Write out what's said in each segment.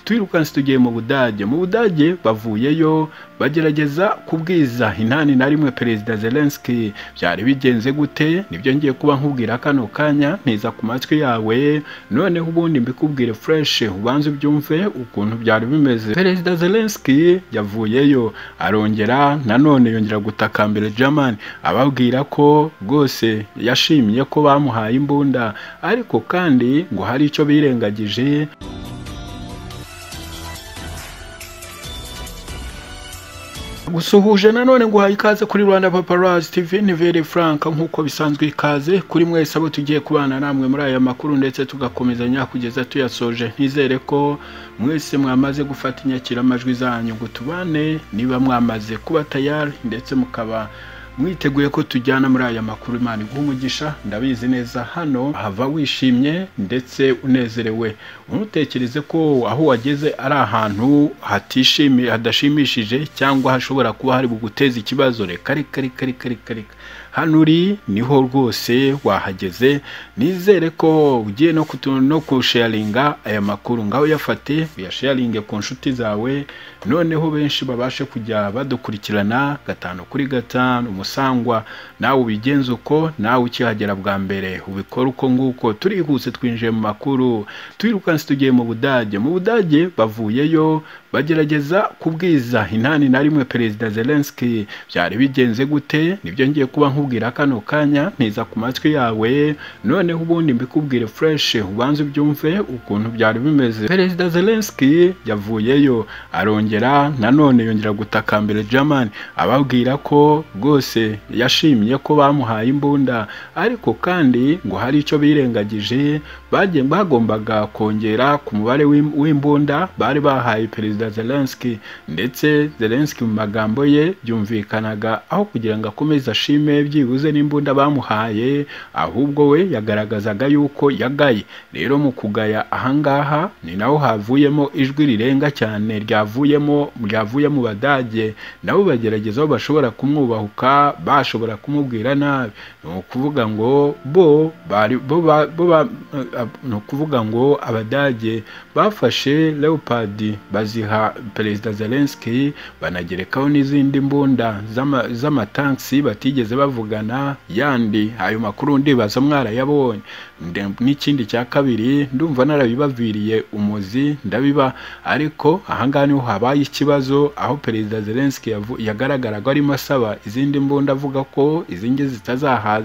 twirukanse tugiye mu budage mu budage bavuyeyo bagerageza kubwiza intani na rimwe perezida zelenski byari bigenze gute nibyo ngiye kuba nkubwira kano kanya mpiza ku matwi yawe noneho ubundi mbikubwire fureshe ubanze ubyumve ukuntu byari bimeze perezida zelenski yavuyeyo arongera nanone yongera gutakambira german ababwira ko rwose yashimye ko bamuhaye imbunda ariko kandi ngo hari icyo birengagije gusuhuje nanone nguhaye ikaze kuri rwanda paparazzi tv ni vere frank nk'uko bisanzwe ikaze kuri mwese abo tugiye kubana namwe muri aya makuru ndetse tugakomezanya kugeza tuyasoje nizere ko mwese mwamaze gufata inyakiramajwi zanyu ngo tubane niba mwamaze kuba tayari ndetse mukaba mwiteguye ko tujyana muri aya makuru imana iguha umugisha ndabizi neza hano hava wishimye ndetse unezerewe ntutekereze ko aho wageze ari ahantu hatishimiye hadashimishije cyangwa hashobora kuba hari buguteza ikibazo reka reka reka reka reka reka hano uri niho rwose wahageze nizere ko ugiye no no kusharinga aya makuru ngaho uyafate uyasharinge ku nshuti zawe noneho benshi babashe kujya badukurikirana gatanu kuri gatanu umusangwa nawe ubigenza uko nawe ukihagera bwa mbere ubikora uko nguko turihuse twinjiye mu makuru twirukanse tugiye mu budage mu budage bavuyeyo bagerageza kubwiza intani na rimwe perezida zelenski byari bigenze gute nibyo ngiye kuba nkubwira kano kanya ntiza ku matwi yawe noneho ubundi mbikubwire fureshe ubanze ubyumve ukuntu byari bimeze perezida zelenski yavuyeyo arongera nanone yongera gutakambira german ababwira ko rwose yashimye ko bamuhaye imbunda ariko kandi ngo hari icyo birengagije bagombaga kongera ku mubare w'imbunda bari bahaye perezida zelenski ndetse zelenski mu magambo ye byumvikanaga aho kugira ngo akomeze ashime byibuze n'imbunda bamuhaye ahubwo we yagaragazaga yuko yagaye rero mu kugaya ahangaha ni naho havuyemo ijwi rirenga cyane ryavuyemo ryavuye mu badage nabo bagerageza aho bashobora kumwubaha bashobora kumubwira nabi ni ukuvuga ngo bo ni ukuvuga ngo abadage bafashe leopard baziha perezida zelenski banagerekaho n'izindi mbunda z'amatansi batigeze bavugana yandi ayo makuru ndibaza mwarayabonye n'ikindi cya kabiri ndumva narabibaviriye umuzi ndabiba ariko ahangaha niho habaye ikibazo aho perezida zelenski yagaragaraga arimo asaba izindi mbunda avuga ko izindi zitazaha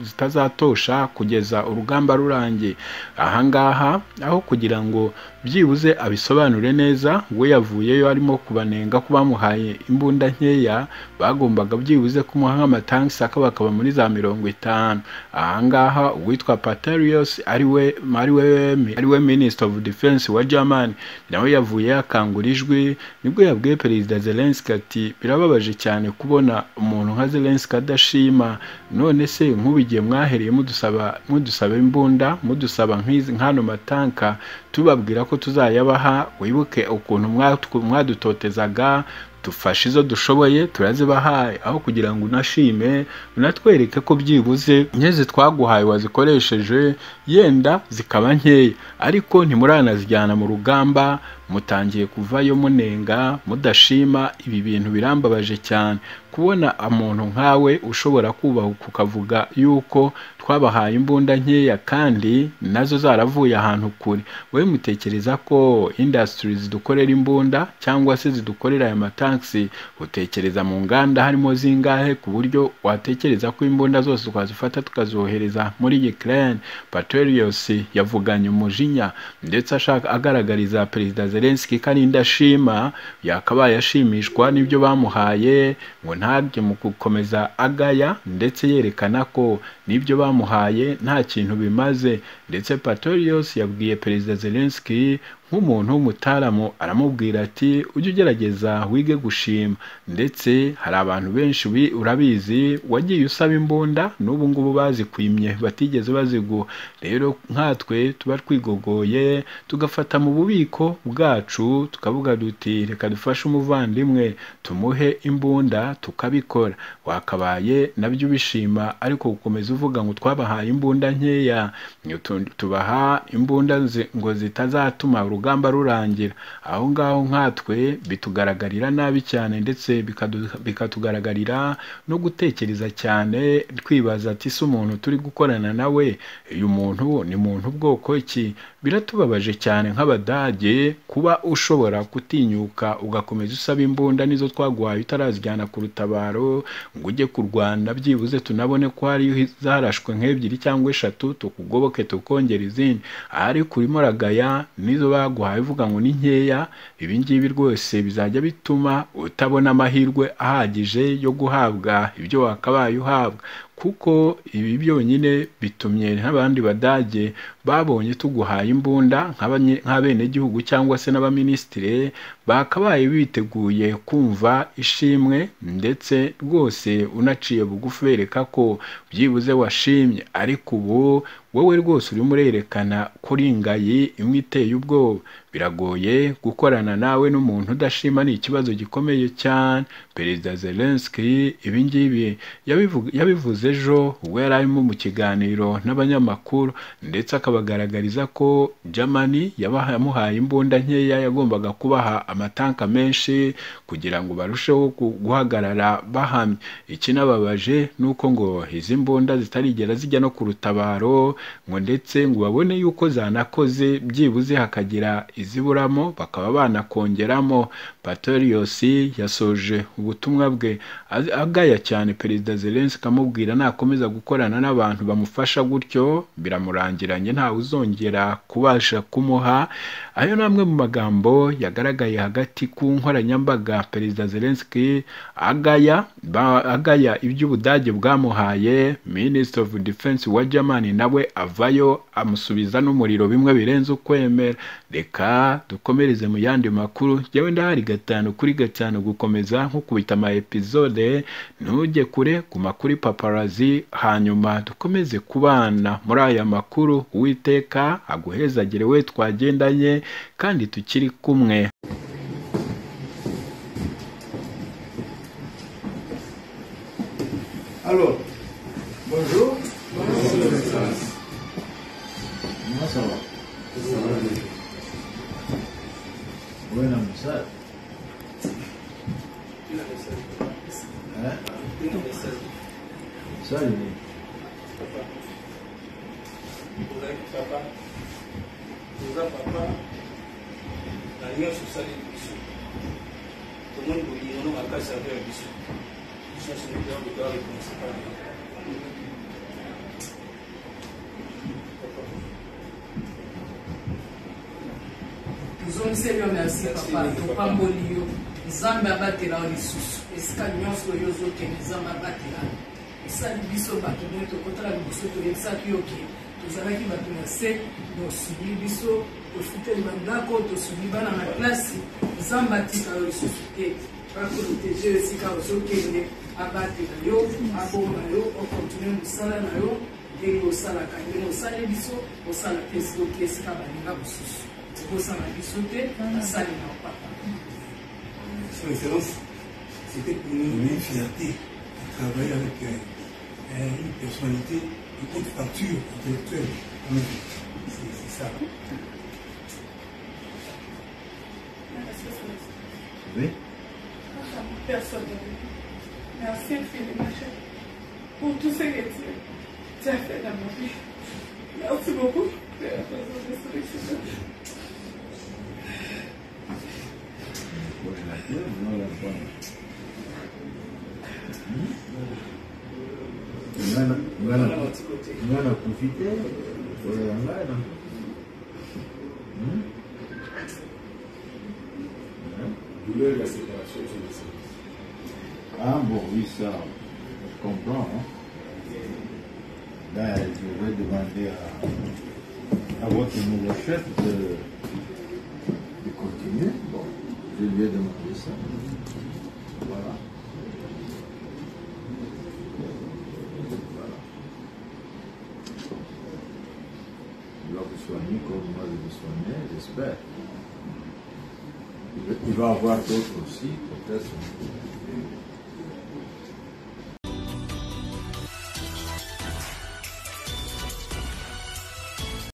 zitazatosha kugeza urugamba rurangiye ahangaha aho kugira ngo byibuze abisobanure neza we yavuyeyo arimo kubanenga ko bamuhaye imbunda nkeya bagombaga byibuze kumuha nk'amatansi akaba akaba muri za mirongo itanu ahangaha uwitwa patarius ariwe ariwe ariwe minisitiri ofu defense wa germany nawe yavuye yakangura ijwi nibwo yabwiye perezida zelenski ati birababaje cyane kubona umuntu nka zelenski adashima none se nk'ubigiye mwahereye mudusaba mudusaba imbunda mudusaba nk'ano matanka tubabwira ko tuzayabaha wibuke ukuntu mwadutotezaga dufashe izo dushoboye turazibahaye aho kugira ngo unashime unatwereke ko byibuze nk'izi twaguhaye wazikoresheje yenda zikaba nkeya ariko ntimuranazijyana mu rugamba mutangiye kuvayo munenga mudashima ibi bintu birambabaje cyane kubona umuntu nkawe ushobora kubahuka ukavuga yuko twabahaye imbunda nkeya kandi nazo zaravuye ahantu kure wowe mutekereza ko indasitiri zidukorera imbunda cyangwa se zidukorera aya matansi utekereza mu nganda harimo zingahe ku buryo watekereza ko imbunda zose twazifata tukazohereza muri Ukraine Patriots yavuganye umujinya ndetse ashaka agaragariza perezida Zelensky ko ari indashima yakabaye ashimishwa n'ibyo bamuhaye ngo ntabye mu gukomeza agaya ndetse yerekana ko n'ibyo bamuhaye nta kintu bimaze ndetse Patorius yabwiye perezida Zelensky nk'umuntu w'umutaramu aramubwira ati ujye ugerageza wige gushima ndetse hari abantu benshi urabizi wagiye usaba imbunda n'ubu ngubu bazikwimye batigeze baziguha rero nkatwe tuba twigogoye tugafata mu bubiko bwacu tukavuga duti reka dufashe umuvandimwe tumuhe imbunda tukabikora wakabaye nabyo ubishima ariko gukomeza uvuga ngo twabahaye imbunda nkeya tubaha imbunda zi- ngo zitazatuma urugamba rurangira aho ngaho nkatwe bitugaragarira nabi cyane ndetse bikadu- bikatugaragarira no gutekereza cyane twibaza ati se umuntu turi gukorana nawe uyu muntu ni muntu bwoko ki biratubabaje cyane nk'abadage kuba ushobora kutinyuka ugakomeza usaba imbunda nizo twaguhaye utarazijyana ku rutabaro ngo ujye kurwana byibuze tunabone ko hari zarashwe nk'ebyiri cyangwa eshatu tukugoboke tukongera izindi ariko urimo uragaya nizo baguhaye uvuga ngo ni nkeya ibi ngibi rwose bizajya bituma utabona amahirwe ahagije yo guhabwa ibyo wakabaye uhabwa kuko ibi byonyine bitumye nk'abandi badage babonye tuguhaye imbunda nk'abanye- nk'abenegihugu cyangwa se n'abaminisitire bakabaye biteguye kumva ishimwe ndetse rwose unaciye bugufi bereka ko byibuze washimye ariko ubu wowe rwose urimo urerekana ko uri ingayi imwe iteye ubwoba biragoye gukorana nawe n'umuntu udashima ni ikibazo gikomeye cyane perezida zelenski ibi ngibi yabivu- yabivuze ejo ubwo yari arimo mu kiganiro n'abanyamakuru ndetse akabagaragariza ko germany yabaha- yamuhaye imbunda nkeya yagombaga kubaha amatanka menshi kugira ngo barusheho gu- guhagarara bahamye ikinababaje ni uko ngo izi mbunda zitarigera zijya no ku rutabaro ngo ndetse ngo babone yuko zanakoze byibuze hakagira iziburamo bakaba banakongeramo patorius yasoje ubutumwa bwe a- agaya cyane perezida zelenski amubwira nakomeza gukorana n'abantu bamufasha gutyo biramurangiranye ntawe uzongera kubasha kumuha ayo ni amwe mu magambo yagaragaye hagati ku nkoranyambaga perezida zelenski agaya ba- agaya iby'ubudage bwamuhaye minisitiri ofu defense wa germany nawe avayo amusubiza n'umuriro bimwe birenze ukwemera reka dukomereze mu yandi makuru jyewe ndahari gatanu kuri gatanu gukomeza nk'ukubita ama episode ntujye kure guma kuri paparazi hanyuma dukomeze kubana muri aya makuru uwiteka aguhezagire we twagendanye kandi tukiri kumwe Alors, bonjour. Moi, ça va. Ouais, non, mais ça. Hein? Ça, il est. tozongiseli yo merci papa topamboli yo nzambe abatela yo lisusu esika nyonso oyo ozokende nzambe abatela esali biso bato moi tokotala liboso toyebisaki yo ke tozalaki bato na se bosubili biso tofuteli bandako tosubili bana na klasi nzambe atika yo lisusu te baprotege esika ozokende abatela yo abomba yo okontinue mosala na yo ndenge osalaka ndenge osali biso osala te esika oke esika balinga mosusu kosala biso te basali na papa Son Excellence, c'était pour nous une fierté de travailler avec euh, euh, une personnalité de haute facture intellectuelle. Oui, c'est- C'est ça. Oui? personnellement. Merci infiniment, cher. Pour tout ce que tu, tu as fait dans ma vie. Merci beaucoup de la présence de ce Richard. Ouais, la pierre, non, la pomme. Voilà, voilà. Voilà, profitez. Voilà, voilà. Hmm? Hein? douleur de la séparation sur le sang. Ah bon, oui, ça, je comprends. hein. Ben, je vais demander à, à votre nouveau chef de, de continuer. Bon, je lui ai demandé ça. Voilà. Voilà. Il va vous soigner comme moi je vous soignais, j'espère. Il va- Il va avoir d'autres aussi, peut-être.